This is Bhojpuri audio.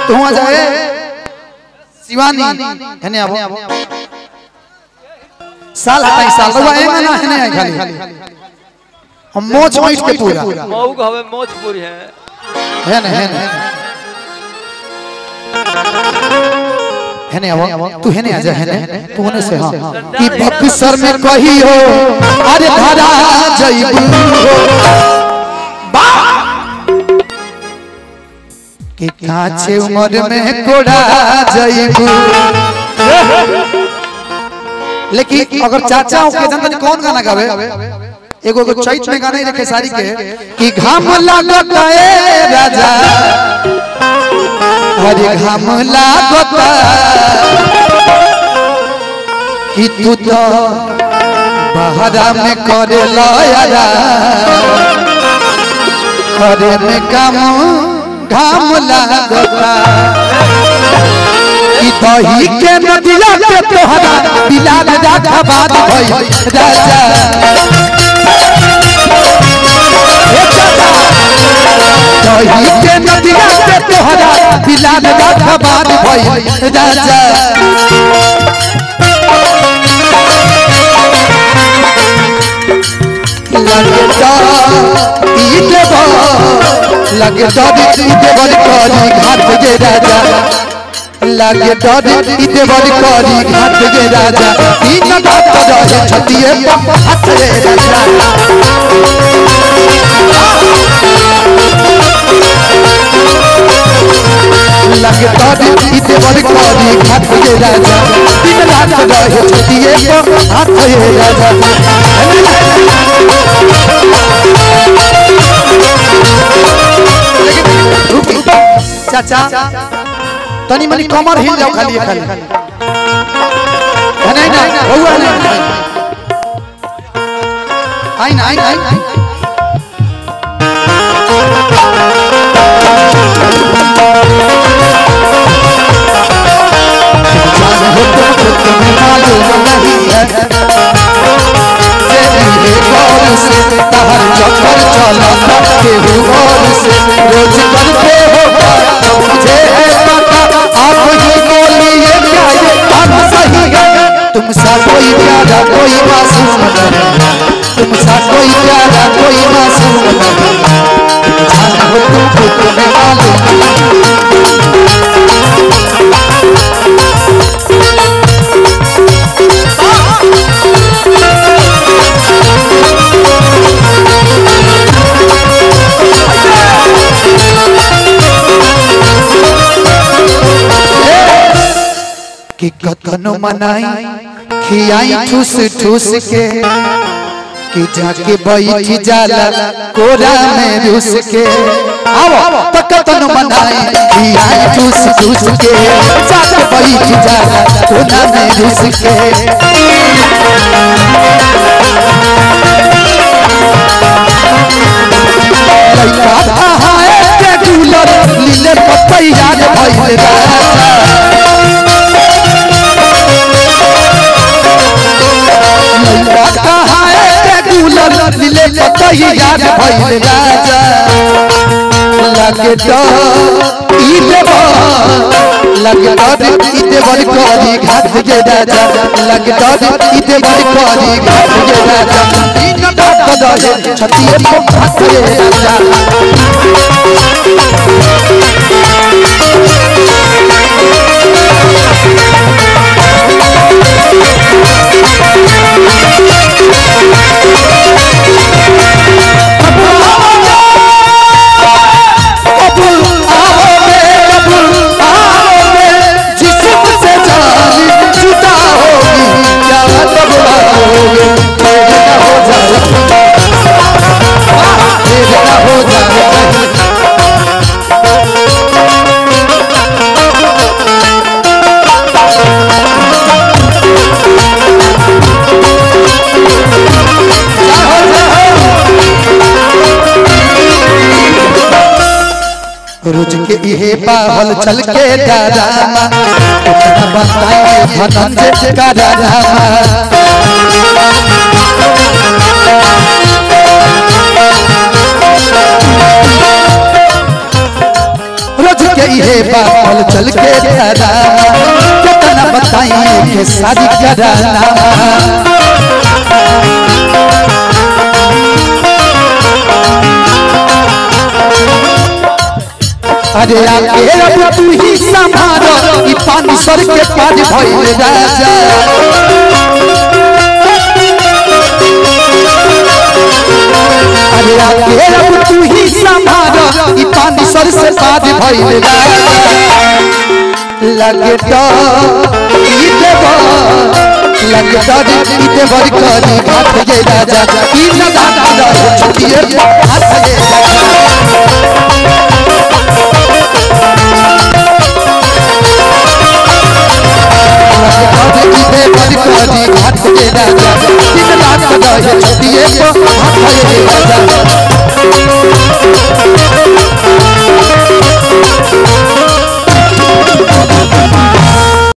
तू आ जाए शिवानी हने आबो साल हटाई साल रउआ एंगा ना हने आई खाली हम मोच मोच के पूरा मऊ को हवे मोजपुरी है है ना है ना हेने आवो तू हेने आ जा हेने तू होने से हां कि बक्सर में कही हो अरे धरा जइबू हो बा कि काचे उम्र में कोड़ा जइबू लेकिन अगर चाचा हो के जनता कौन गाना गावे एगो एगो चैत में गाना ही रखे सारी के कि घाम लागत ए राजा हरे घाम लागत कि तू तो बहरा में करे लया करे में काम घाम लागता कि दही के नदिया के तोहरा बिलाल राखा बात भई राजा ए चाचा दही के नदिया के तोहरा बिलाल राखा बात भई राजा लगता ई देव लगता ई देव करी घाट जे राजा लागे डर इते बड़ी करी घाट गे राजा तीन घाट रहे छतिए हाथ रे राजा लागे डर इते बड़ी करी घाट गे राजा तीन घाट रहे छतिए हाथ रे राजा रुकी चाचा तनी मनी कमर हिल जाओ खाली खाली है नहीं नहीं हुआ नहीं आई ना आई आई मालूम नहीं है तेरे गौर से तहर चक्कर चला केहू और से रोज करते हो मुझे है पता आप ही बोलिए क्या ये बात सही है तुम सा कोई प्यारा कोई मासूम नहीं तुम सा कोई प्यारा कोई मासूम नहीं जान हो तुम खुद में मालूम कि कतनो मनाई खियाई ठूस ठूस के कि जाके बैठ जाला कोरा में रूस के आओ तो कतनो मनाई खियाई ठूस ठूस के जाके बैठ जाला कोरा में रूस के लइका कहाए के गुलर लीले पतैया भइल राजा लइका कहाए के गुलर लीले पतैया भइल राजा लगे तो ई देव लगे तो ई देव करी घाट के राजा लगे तो ई देव करी घाट के राजा तीन घाट दहे छतिए को घाट के राजा कबूल आओगे कबूल आओगे जिस्म से जान जुदा होगी क्या तब आओगे मेरे ना हो जाए मेरे ना हो जाए रोज के इहे पावल चल के डरामा उतना बताए धनंजय का डरामा रोज के ये बात चल के धरा कितना बताइए के शादी कराना अरे आगे अब तू ही संभारो ई पानी सर के पार भइल राजा अरे आगे अब तू ही संभारो ई पानी सर से पार भइल राजा लगे तो ई देवा लगे तो ई देवा करी हाथ ये राजा ई लगा दादा छुटिए हाथ ये राजा